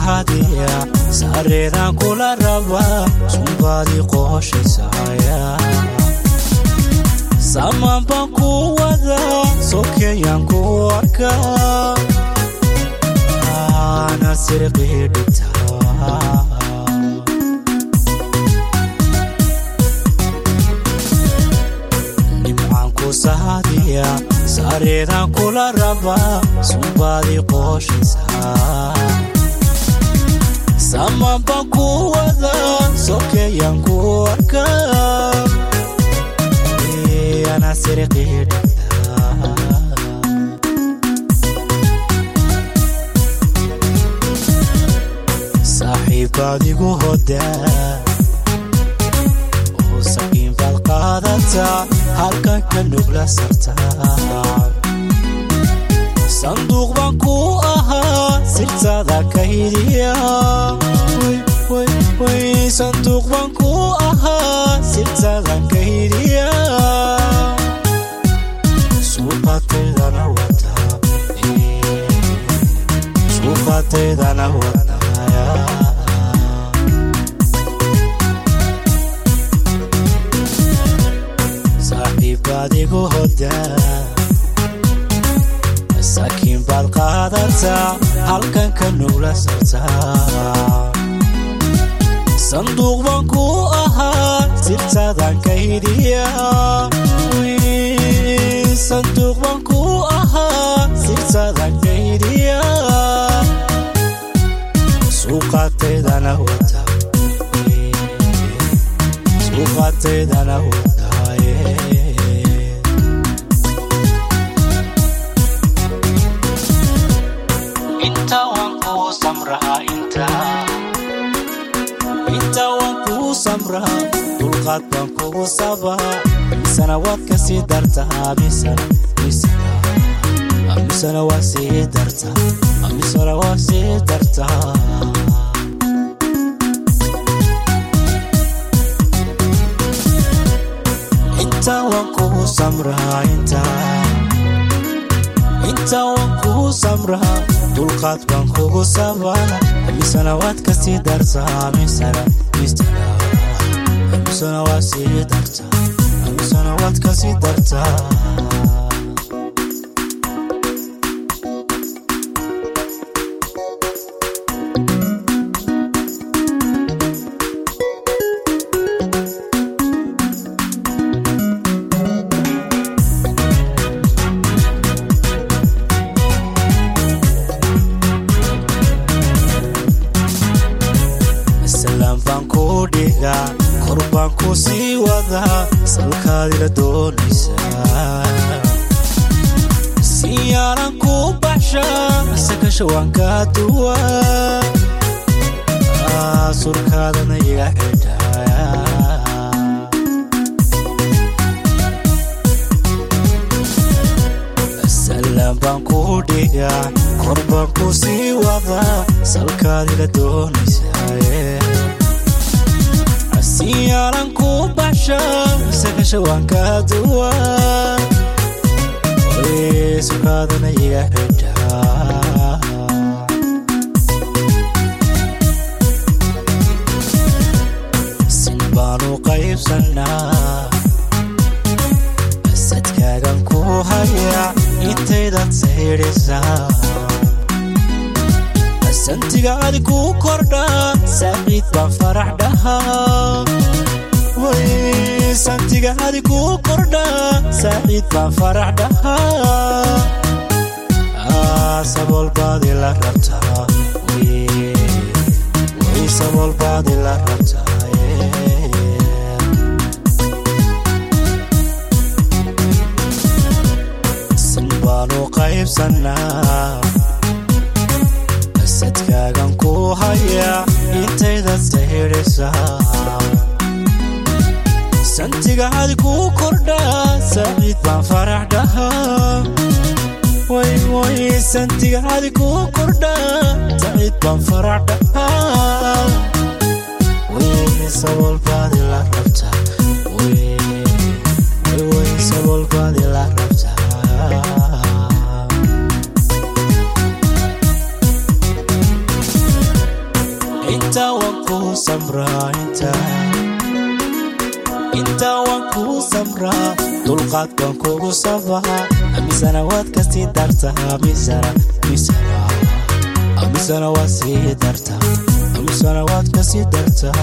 sahadiya saareedaan kula rabaa sunbaadii qooshaysaaya samaan baan ku wadaa sokeeyaan ku arkaa ana sirqii dhigtaa nimcaan ku sahadiya saareedaan kula rabaa sunbaadii qooshaysaa samaan baan ku wadaa sokeeyaan ku arkaa ana sirqii dhigtaa saaxiibbaad igu hodaa oo sakiin baad qaadataa halkan ka nugla sartaa sanduuq baan ku ahaa sirtaada kaydiya sanduuq baan ku ahaa sirtaada kaydiya suuqaataydana wadaa suuqaataydana wadaya saaxiibbaad igu hodaa saakiin baad qaadataa halkan ka nugla sartaa sanduuq baan ku ahaa sirtaadan kaydiya sanduuq baan ku ahaa sirtaadan kaydiya suuqaataydana wada suuqaataydana wadaaye inta waan kuu samraa intaa inta waan kuu samraa dulqaad baan kugu sabaa misana waad ka sii dartaa misana misana misana waa sii dartaa misana waa sii dartaa inta waan kuu samraa intaa inta waan kuu samraa dulqaad baan kugu sabaa misana waad ka sii dartaa misana misana misana waa sii dartaa misana waad ka sii dartaa salaan baan ku dhigaa kor baan ku sii wadaa salkaadila doonaysaa siyaalan ku baxshaa sakasha waan kaa duwaa surkaadana iga xidhaa salaan baan ku dhigaa kor baan ku sii wadaa salkaadila doonaysaa siyaalan ku baxshaa sakasha waan kaa duwaa surkaadana iga xidhaa sin baanu qaybsannaa sadkaagan ku hayaa intaydaad saydhisaa santigaadi ku kordhaa saaciid baan farax dhahaa santigaadi ku kordhaa saaciid baan farax dhahaa sabool baadi la rabtaa way sabool baadi la rabtaa sin baanu qaybsannaa sadkaagan ku hayaa intaydaad saydhisaa santigaadi ku kordhaa saaciid baan farax dhahaa way way santigaadi ku kordhaa saaciid baan farax dhahaa way sabool baadi la rabtaa way way sabool baadi la rabtaa samraa intaa intaa waan kuu samraa dulqaad baan kugu sabaa amisana waad kasii dartaa misana misana amisana waad sii dartaa amisana waad kasii dartaa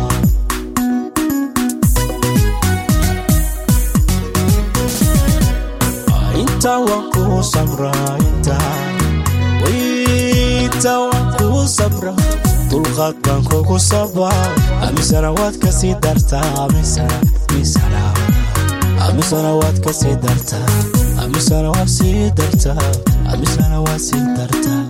intaa waan kuu samraa intaa intaa waan kuu samraa dulqaad baan kugu sabaa amisana waad kasii dartaa amisana misana amisana waad kasii dartaa amisana waad sii dartaa amisana waad sii dartaa